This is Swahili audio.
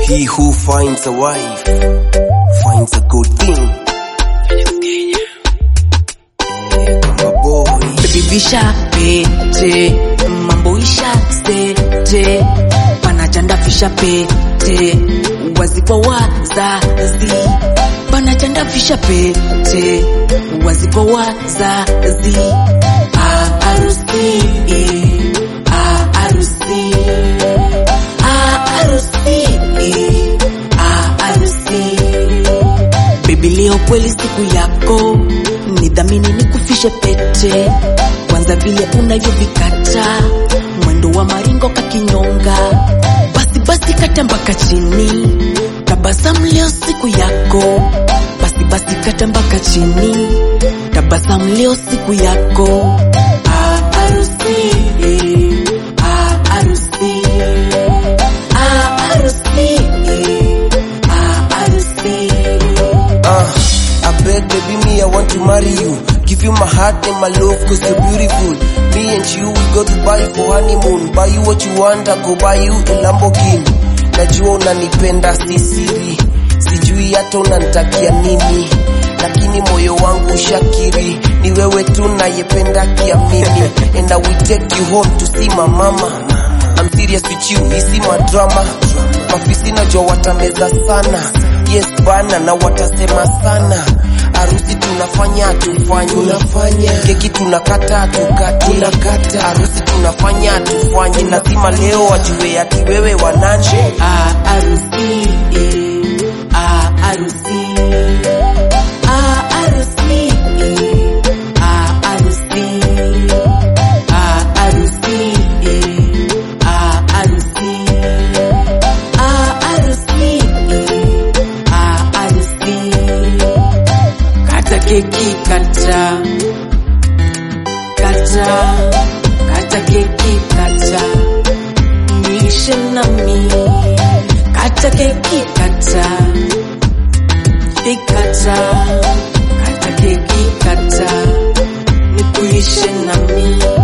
He who finds a wife finds a good thing. Eh, Kamba boy. Baby visha pete mambo isha sete panachanda fisha pete wazipo wazazi panachanda fisha pete wazipo wazazi Ah, harusi Ah, harusi Ah, harusi Ah, harusi Baby leo kweli siku yako, nidhamini nikufishe pete, kwanza vile unavyovikata mwendo wa maringo kakinyonga, basi basi kata mpaka chini, tabasamu leo siku yako, basi basi kata mpaka chini, tabasamu leo siku yako. Ah, harusi, ah, harusi, ah, harusi, ah, harusi. Uh, I beg baby me, I want to marry you. Give you my heart and my love cause you're beautiful. Me and you, we go to buy for honeymoon. Buy you what you want, I go buy you a Lamborghini. Najua unanipenda si siri, sijui hata unanitakia nini, lakini moyo wangu ushakiri, ni wewe tu nayependa kiamini. And I will take you home to see my mama. I'm serious with you, hisi madrama. Mafisi najua watameza sana, yes bana, na watasema sana. Harusi tunafanya tufanye, tunafanya keki tunakata tukati, tunakata harusi tunafanya tufanye, lazima leo wajue ati wewe wanani. Ah, harusi, ah, harusi, ah, harusi, ah, harusi, ah, harusi, ah, harusi, ah, harusi, ah, harusi. Kata keki kata, kata, kata keki kata niishe nami kata keki kata ikata kata keki kata nikuishe nami